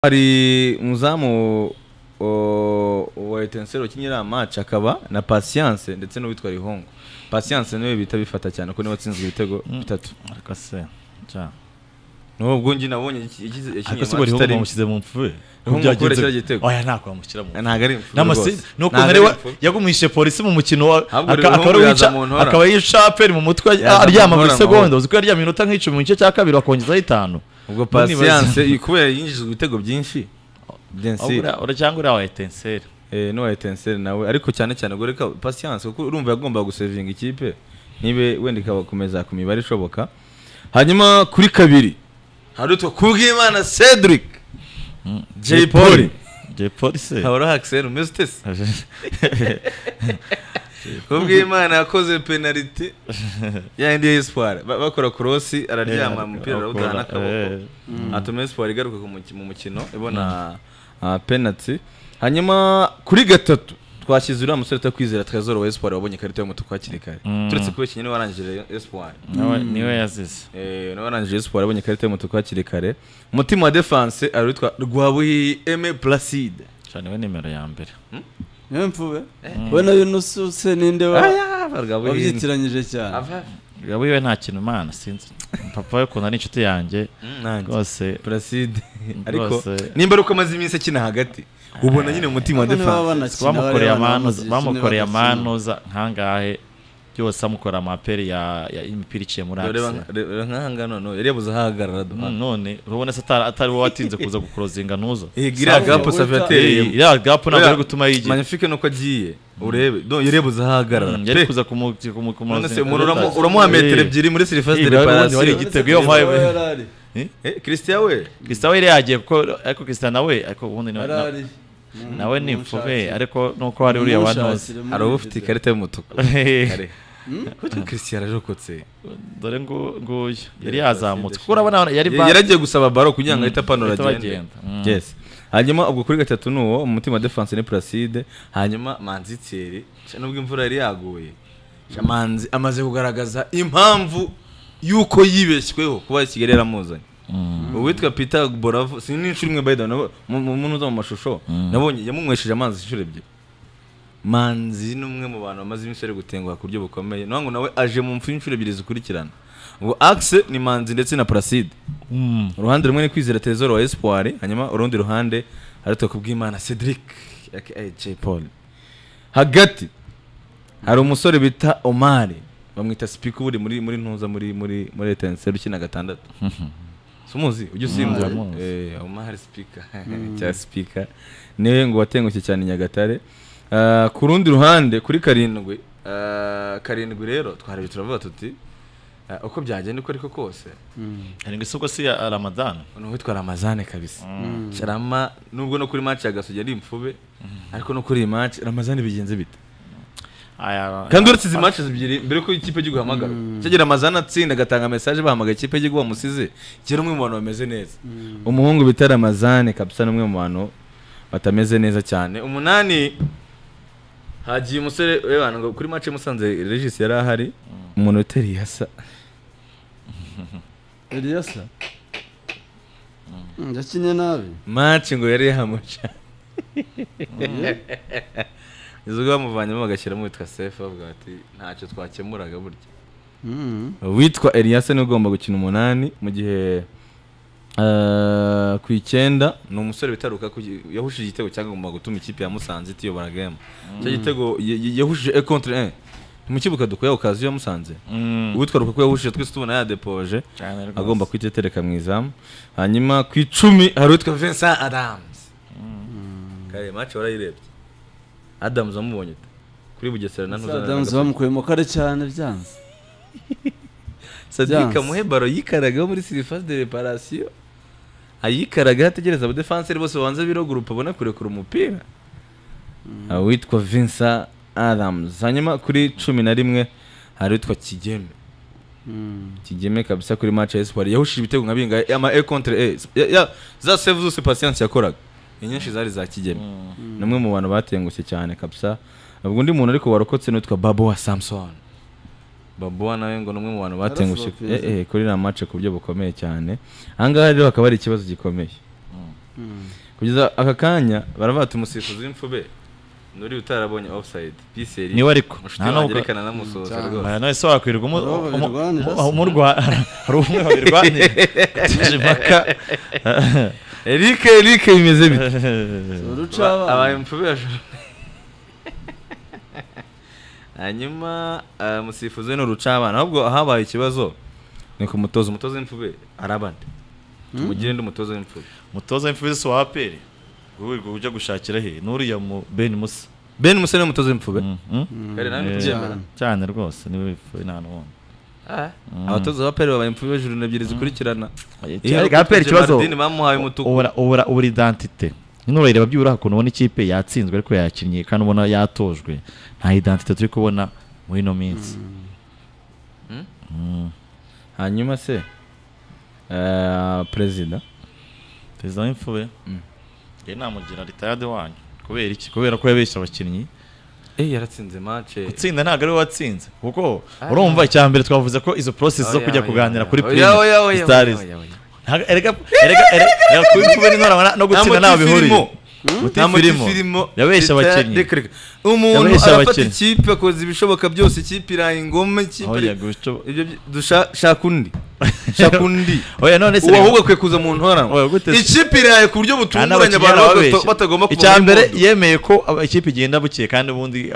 hari umuzamu o- wa etenseri wakinnye iriya maci akaba na pasiyanse ndetse n'uwitwa rihongo pasiyanse niwe bihita bifata cyane ko niwe watsinzwe ibitego bitatu ariko se nca n'ubwo njye nabonye iki- iki- yakinnye ariko se buri maci hubwo itari bamushyize mu mpfu Rihombo kuri kiriya gitego. oya nta kwamushyira mu mpfu ntabwo ari imfura n'amasi rwose. nuko Ntabwo nari ari wa- imfura. yagumishije polisi mu mukino wa- Ahubwo aka- Rihombo akaba ari yaza uwica- mu ntora. akaba yishaperi mu mutwe Yaza aryama mu muri ntora segonda amahoro. uzi ko yaryama iminota nk'icumi mu gice cya kabiri bakongeraho itanu ubwo Nibaza- pasiyanse iyi- kubera yinjijwe ibitego byinshi Ahubwo densire uriya- uriya cyangwa uriya wa etenseri eh, n'uwa etenseri nawe ariko cyane cyane gore ka pasiyanse kuko urumva yagomba gusevinga ikipe nibe wenda ikabakomeza ku mibare ishoboka hanyuma kuri kabiri hari utwo kubw'imana cedric jay polly jay polisi haba ari akiseri umeze utese kubw'imana yakoze penaliti ya yindi ya espoir Ba- bakora korosi araryama umupira arawutana n'akaboko atuma espoir igaruka ku muki- mu mukino ibona ah, penalty hanyuma kuri gatatu twashyize uriya musore utakwizera trezor wa espoir wabonye ikarita y'umutuku hakiri kare Mm. turetse kuba ikinyine warangije espoir niwe yazize Eh, nawe warangije espoir abonye ikarita y'umutuku hakiri kare umutima wa defense ari witwa rwabuhihi eme placide cyane niwe nimero ya mbere niyo mvuwe we nayo nususe ninde wa wabyitiranyije cyane wiwe nta kintu imana sinzi papa we ukunda ni inshuti yanjye rwose placide ariko Rwose. nimba ari uko amaze iminsi akina hagati ubona nyine umutima wa Abone baba defense banakina, bamukoreye bariya bana amanuza bamuzikina bamukoreye bagakina. amanuza nkangahe byose amukora amaperi ya ya- imipira iciye muri Reba- akisi reba- reba nk'aha ngaha noneho yari yabuze aho ahagarara duhana none urabona se atari- atari wowe watinze kuza gukurozinga ntuzo Eh, iriya Safi gapu Wita- safi Eh, yatereye iriya gapu ntabwo ari gutuma yigira manifike nuko agiye urebe no yari yabuze aho ahagarara Mm, Pe, yari kuza kumu- kumu- none se kumurozinga umuntu uramu- uramuha metero ebyiri muri Eh, silivesite bari- bari reparasiyo igiti- igitego iyo mpaye- Aho yari ari. christian we Christian we yari yagiye kuko ariko Christian nawe ariko ubundi nawe Yari na- ari. nawe ni imfube ariko nuko hari uriya wanoze Mushakire, hari uba ufite murigeze. ikarita y'umutuku kare kuko christian yararokotse dore ngu- nguyu yari yazamutse kuko urabona yari ba- yaragiye gusaba baro kugira ngo ahite apanura ahita agende bagenda. Mm. Yes. hanyuma ubwo kuri gatatu ni uwo umutima wa defense ni placide hanyuma manzi tieri nubwo imvura yari yaguye manzi amaze kugaragaza impamvu y'uko yibeshyweho kuba kigali yaramuzanye uwitwa peter boravu si n'inshuro imwe bayida mu muntu uza mu mashusho nabonye yamunywesheje amazi inshuro ebyiri manzi ni umwe mu bantu bamaze iminsi ari gutenguha ku buryo bukomeye niyo ngo nawe aje mu mfu y'inshuro ebyiri zikurikirana ngo axe ni manzi ndetse na placide Mm. uruhande rumwe ni kwizera Tresor wa espoir hanyuma urundi ruhande hari kubw'imana cedric aka Jay paul hagati hari umusore bita omari bamwita sipika uri muri muri ntuza muri muri muri etenseri ukina gatandatu si umuzi ujya usimbuza ndamuzi. Eh, omari sipika cya sipika niwe ngo watengushye cyane i nyagatare Ah, ku rundi ruhande kuri karindwi ah, karindwi rero twarebye turavuga tuti ah, uko byagenda uko ariko kose Mm. arindwi si ubwo si ya ramadani Uno witwa Ramazane kabisa. Charama nubwo no kuri match ya Gasogi ari imfube ariko no kuri iyi match Ramazane bigenze bite? Aya- Kandi uretse izi match zibiri mbere ko ikipe igiye guhamagara. Cyagira Ramazane atsinda agatanga message bahamagara ikipe igiye guha musize. Kera umwe mu bantu bameze neza. Umuhungu bita Ramazane kabisa n'umwe mu bantu batameze neza cyane. Umunani hagiye umusore webana ngo kuri match musanze Regis yari ahari umuntu uteri yasa. Eliasa Mm, yakinye nabi Match ngo yari yahamuca. izo bamuvanyemo bagashyiramo uwitwa sefu bavuga bati ntacyo twakemuraga burya Mm. uwitwa Elias niwe ugomba gukina umunani mu gihe eh, ku icyenda ni umusore bitaruka yahushije igitego cyagomba gutuma ikipe ya Musanze itiyobora game icyo gitego ya- ya- yahushije e contre un ntimukibuka dukuye ukazi ya Musanze Mm. uwitwa rukaku yahushije twese tubona yadepoje Cyane rwose. agomba kwitetereka mu izamu hanyuma ku icumi hari uwitwa Vincent Adams kare match warayirebye Adams wamubonye ute? kuri Bugesera na Ntuzana na Adams Gasogi. bamukuyemo kare cyane byanze Sadik Byanze. amuhe baro yikaragaho muri surface de reparation ayikaragaho ategereza abadefanseri bose babanza birogurupa abone kurekura umupira Ah, witwa Vincent Adams hanyuma kuri cumi na rimwe hari witwa Kigeme Mm. Kigeme kabisa kuri match ya Espoir yahushije ibitego nka bingahe ama e contre e Ya- ya- za save zose patience yakoraga inyinshi zari za Kigeme numwe mu bantu batengushye cyane kabisa ubwo undi muntu ariko warokotse n'utwa Babo wa Samson Babuwa nawe ngo ni umwe mu bantu batengushye Yaraforopiye. eh, eh, kuri iriya match ku buryo bukomeye cyane aha ngaha rero hakaba hari ikibazo gikomeye kugeza aka kanya baravuga ati umusifuzi w'imfube nuri utarabonye offside piseri niwe ariko mushuti nta wanjye nubwo rekana namusoza Cyane. rwose Oya, none se wakwirirwa umu- Hari uwo umu- babirwanira umu- se. umurwara hari umwe babirwanira ateje impaka eric eric bimeze bite uruca Ba- abaye abana imfube hejuru hanyuma eh, umusifuzi ni urucabana ahubwo habaye ikibazo ni ku mutoza umutoza w'imfube arabande tumugire ndi umutoza w'imfube umutoza w'imfuzi si wa aperi wirirwa ujya gushakira he n'uriya mu beni musa ben musa ni umutoza w'imfube Mm, mm. kare nawe Eh, ntubyemera cyane rwose niwe w'ifuzi nta n'uwundi Mm. abatoza ba peri babaye imfube hejuru ni ebyiri zikurikirana Ariko aperi ikibazo Mardini bamuhaye umutuku ubura ubura ubura identite nurareba byubura ukuntu ubona ikipe yatsinzwe ariko yakinnye kandi ubona yatojwe nta identite turi kubona muri ino minsi hanyuma se eh, perezida perezida w'imfube Mm. njye namugira ritayade wanyu kubera iki kubera ko yabeshya abakinnyi eh yaratsinze match gutsinda ntabwo ari we watsinze kuko urumva icya mbere twavuze ko izo process zo kujya kuganira kuri prime stars Ntago- erega erega erega erega kuba imfube n'intora no gutsinda ntaho bihuriye filimo filimo yabeshya abakinnyi umuntu Yabeshya arafata abakinnyi. ikipe akoze ibishoboka byose ikipe iraye ingoma ikipe Aho ari- yaguco- ibyo byi- dusha- shaka undi shaka undi oya none se uwo ahubwo akwiye kuza mu Oya, ntoranwa gute se? ikipe iraye ku buryo Nta butunguranye n'abakinnyi abantu arababeshya. bata- batagomba kuva icya muri mbere modo. yemeye ko aba- ikipe igenda buke kandi ubundi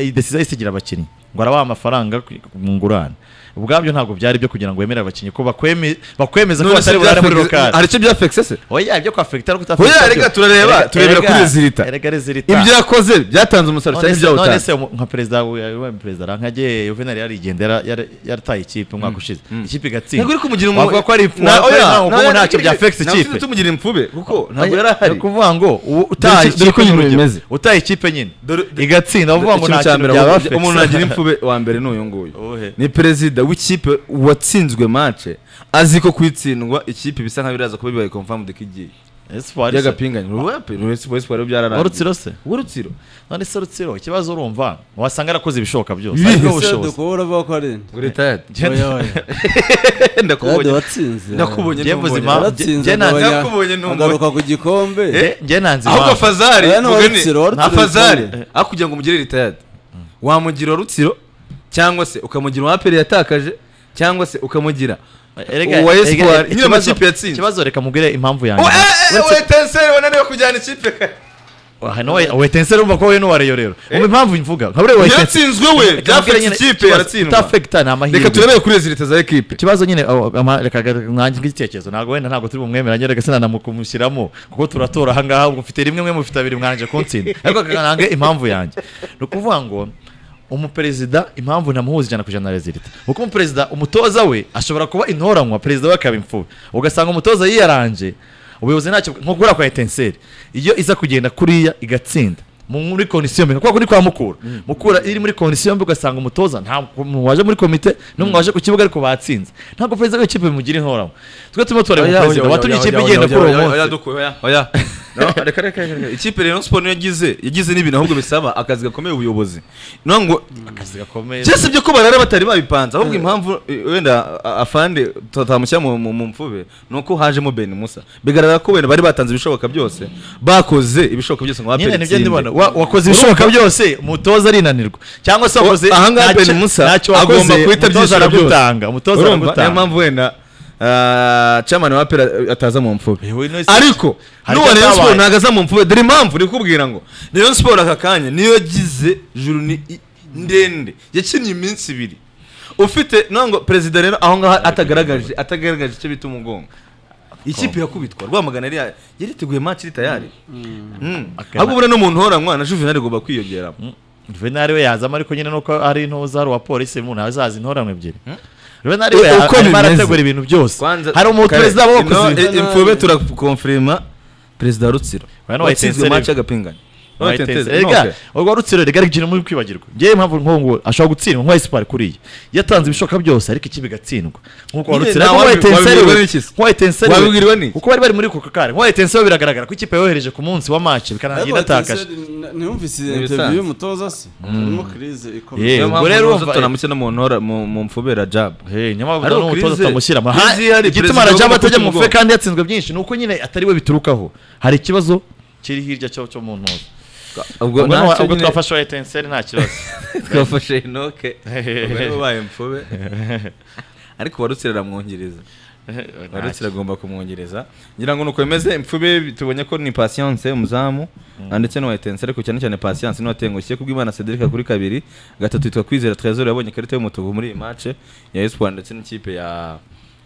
idesiza isigira abakinnyi ngo arabaha amafaranga ku- mu ngurane ubwabyo ntabwo byari byo kugira ngo wemere abakinnyi ko bakweme- bakwemeza ko None se batari burare muri byafex- lokali hari icyo byafexe se oya ibyo kwafekita no Oya, kutafekita erega turareba, turebera kuri rezilita. erega rezilita ibyo yakoze byatanze umusaruro cyane None se- none ibyawutanze se umu- nka perezida wa- wa- perezida rankage Juvenal yarigenda yara- yara- yarataye ikipe umwaka ushize ikipe igatsinda ntabwo uri kumugira umu- wavuga ko ari ifu- Na- wavuga oya, ntaho kuko na- ntacyo byafex ntabwo ikipe uzi tumugira imfube kuko ntabwo Oya, yari ahari ni ukuvuba ngo ubu utaha Dore iki- dore ikipe uko ibintu nyine urugero. bimeze. utaha ikipe nyine Dore- dore- igatsinda uvuga ngo Ikintu nta cya kintu mbere byaba ahubwo umuntu nagira imfube wa mbere ni uyu nguyu Uwuhe? ni perezida w'ikipe watsinzwe mace azi ko kuyitsindwa ikipe bisa nkaho biraza kuba bibaye confirmed ko igiye by'agapinganye rwesiporo byararangiye urutsiro se w'urutsiro none se rutsiro ikibazo urumva wasanga arakoze ibishoboka byose Ibihe ariko se ubushobozi dukubura avuga ko ari inde ngo retired oya oya kandi ndakubonye watsinze ndakubonye Jye mvuze ntumbonye. impamvu. Jye- waratsinze jye nanze- agabanya- Nakubonye ntumbonye. agaruka ku gikombe Nge- nge nanze ahubwo impamvu fazari Oya, ni wa mugani, Rutsiro, wa Rutsiro nta fazari yitondere. aho kugira ngo umugire retired wamugira rutsiro cyangwa se ukamugira umwaperi yatakaje cyangwa se ukamugira Erega- uwa erega- Espoir, nyine ikibazo- amakipe yatsinze. ikibazo reka mubwire impamvu yanjye wetenseri wananiwe kujyana ikipe kare Aha, no, wetensere umva ko we n'uwareyo rero umva impamvu mvuga nka buriya wetensere yaratsinzwe we byafashe ikipe yaratsindwa utafekita ni amahirwe reka turebere kuri rezilita za ekipe ikibazo nyine aho, ama- reka reka nanjye ngitekerezo ntabwo wenda ntabwo turi bumwemeranye reka sinanamukumushyiramo kuko turatora ahangaha ubwo ufite rimwe mwe mufite abiri mwanje kuntsinda ariko kanange impamvu yanjye ni ukuvuga ngo umuperezida impamvu ntamuhuza ijana ku ijana na rezilita kuko umuperezida umutoza we ashobora kuba intoranywa perezida we akaba imfura ugasanga umutoza yiyaranje ubuyobozi ntacyo nko kuriya kwa etenseri iyo iza kugenda kuriya igatsinda mu- muri kondisiyo mbi kuko ni kwa mukura mukura iri muri kondisiyo mbi ugasanga umutoza nta muntu waje muri komite n'umwe waje ku kibuga ariko batsinze ntabwo perezida w'ikipe bimugira intoramo twe turimo turareba umuperezida watumye ikipe igenda kuri uwo munsi reka reka reka ikipe rero siporo niyo yagize yagize n'ibintu ahubwo bisaba akazi gakomeye ubuyobozi niyo ngo akazi gakomeye cyese ibyo ko barara batari babipanze ahubwo impamvu eh, wenda a- afande tutamushyira mu mu- mu mfube ni uko hajemo beni musa bigaragara ko wenda bari batanze ibishoboka byose bakoze ibishoboka byose ngo nyine bapere nibyo itsinde ndibona Wa- wakoze ibishoboka byose umutoza arinanirwa cyangwa se wakoze Wa- ahangaha ntacyo- Ben Musa ntacyo agomba wakoze guhita umutoza abyishyura byose. aragutanga umutoza urumva niyo aragutanga mpamvu wenda ah, chamani wa pera ataza mu mfube Yewe, none se- ariko hari n'uwa ibyo rayon byabaye. siporo ntabwo aza mu mfube dore impamvu ndi kubwira ngo rayon siporo aka kanya niyo yagize juru ni i- ndende yakinnye iminsi ibiri ufite no ngo perezida rero aho ngaho atagaragaje atagaragaje icyo bita umugongo ikipe irakubitwa rwamagana yari ya- yari iteguye match iri tayari Mm. Akana- ahubwo buriya n'umuntu uhoranywa na juvenal igomba kwiyongera Juvenal we yazamo ariko nyine nuko ari intuza hari uwa polisi umuntu azaza intorano ebyiri Juvenal Uko we arimo bimeze. arategura ibintu byose Kwanza- hari umuperezida Kare, wakoze ino- ibintu i- imfube turakonfirima perezida rutsiro Oya, no, watsinzwe Etincelle. match y'agapingano Note White nteze, Ends. Erega, note. urwo rutsiro rega rwigirira muri kwibagirwa ngewe impamvu nko ngo ashobora gutsindwa nka esipari kuriya yatanze ibishoboka byose ariko ikipe igatsindwa nkuko Nyine warutsira nta nko wabi- White Ends wabibwirwa yewe- n'iki se? nko White Ends yewe- Wabibwirwa n'iki? kuko bari bari muri ako kare nko White Ends yewe biragaragara ko ikipe yohereje ku munsi wa match bikarangira inatakaje ntiyumvise bisanzwe. interiviyu y'umutoza se harimo kirize Yeah. ikomeye niyo mpamvu ubwo rero ntuza urumva- turamutse no mu ntora mu mu mfubera jab Hey, nyamara Ariko n'umutoza Chris- atamushyira mu- Chris Ha- hari igituma perezida w'umukozi rajaba atajya mu fe w'ubwoko. kandi yatsinzwe byinshi ni uko nyine atari we biturukaho hari ikibazo kiri hirya cyo cyo mu ntoza ubwo ubwo naho- ntacyo ubwo nyine twafashe wa etenseri nta kibazo twafashe inoke ubwo niba ubaye mfube ariko warutsira aramwongereza warutsira agomba kumwongereza ngira ngo ni uko bimeze mfube tubonye ko ni patience umuzamu ah, ndetse n'uwa etense ariko cyane cyane patience n'uwatengushye kubwo imana cedric kuri kabiri gatatu yitwa kwizera trezor yabonye ikarita y'umutuku muri iyi mace ya espoir ndetse n'ikipe ya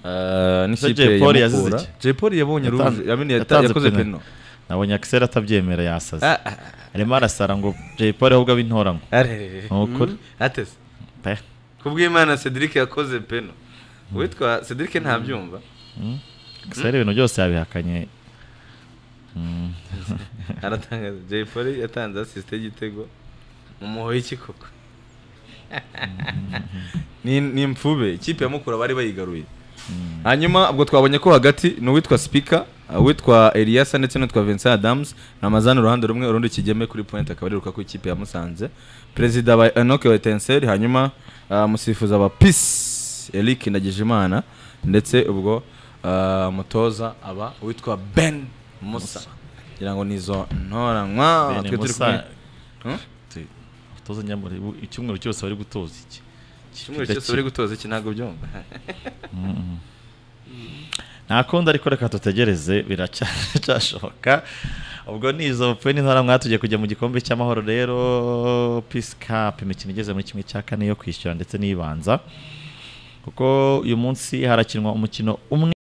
ah, n'ikipe Jay Paul ya yazize Mukura iki? Jay Paul yabonye Yatanze- rouge yabonye yata- yatanze yakoze penalty. peno nabonye akiseri atabyemera yasaze Ah, ah, arimo arasara ngo jay paul ahubwo abintora ngo arerere. ni ukuri atese pe kubw'imana cedric yakoze peno uwitwa cedric ntabyumva akiseri ibintu byose yabihakanye Mm. aratangaza jay polly yatanze asisite y'igitego mu muhoyi iki koko ni ni imfube ikipe ya mukura bari bayigaruye hanyuma ubwo twabonye ko hagati ni uwitwa speaker uwitwa eliasa ndetse n'uwitwa vincent adams ni amazani uruhande rumwe urundi kigeme kuri point akaba ariruka ku ikipe ya musanze perezida wa enoke wa etenseri hanyuma ah, musifuza wa peace eric ndagijimana ndetse ubwo ah, umutoza aba uwitwa ben musa ngira ngo ni izo ntoranywa Bene twe turi Musa, kumwe Hmm? te- utoza nyamara ubu icyumweru cyose bari gutoza iki icyumweru cyose bari gutoza iki ntabwo byumva nta kundi ariko reka tutegereze biracyashoboka ubwo ni izo peni ntara mwatugiye kujya mu gikombe cy'amahoro rero peace cup imikino igeze muri kimwe cya kane yo kwishyura ndetse n'ibanza kuko uyu munsi harakinwa umukino umwe